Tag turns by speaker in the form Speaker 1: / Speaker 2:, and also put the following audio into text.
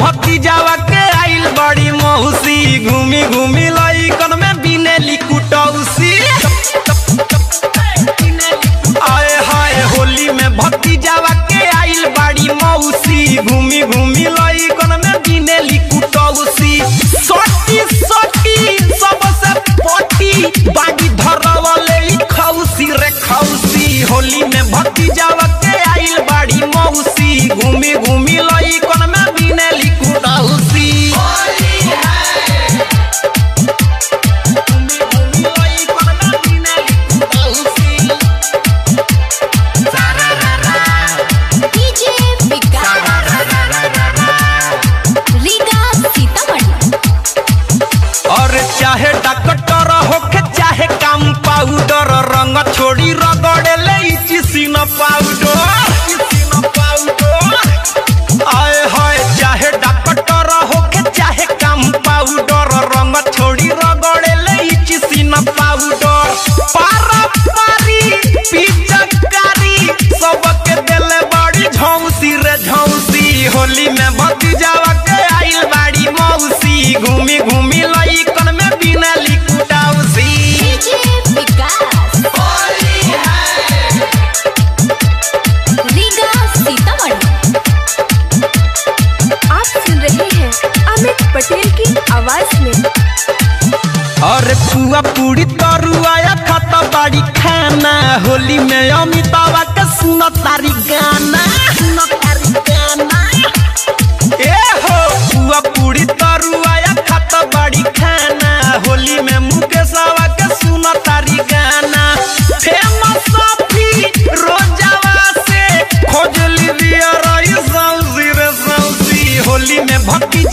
Speaker 1: भतीजावा के आइल बड़ी मौसी घूमी घूमी लइकन में बिनेली कुटौसी आए हाय होली में भतीजावा के आइल बड़ी मौसी घूमी घूमी लइकन में बिनेली कुटौसी सटी सटी सबसे पटी बागी धरवले ई खौसी रे खौसी होली में भतीजावा के आइल बड़ी मौसी घूमी घूमी लइकन में बिनेली कुटौसी घूमी घूमी लइकन में बिनेली कुटौसी
Speaker 2: डीजे विकास रीगा सीतामढ़ी
Speaker 1: और चाहे डॉक्टर होके चाहे काम पाउडर रंग छोड़ी रगड़े ले चिसिन पाउडर आए हाय चाहे डॉक्टर होके चाहे काम पाउडर रंग छोड़ी रगड़े ले चिसिन पाउडर पारा पारी पिचकारी सबके देले बड़ी झौसी रे झौसी होली में भतीजावा के आइल बाड़ी मौसी घूमी घूमी लइकन में बिनली कुटाउसी
Speaker 2: डीजे विकास रीगा सीतामढ़ी
Speaker 3: आप सुन रहे हैं अमित पटेल की आवाज में
Speaker 1: अरे पुआ पूरी तरुआया खाता बाड़ी खाना होली में अमितावा के सुन तारी गाना सुन तारी गाना ए हो पुआ पूरी तरुआया खाता बाड़ी खाना होली में मुकेशवा के सुन तारी गाना फेमस सफी रोजावा से खोजली बिया रही सौसी रे सौसी होली में भक्ति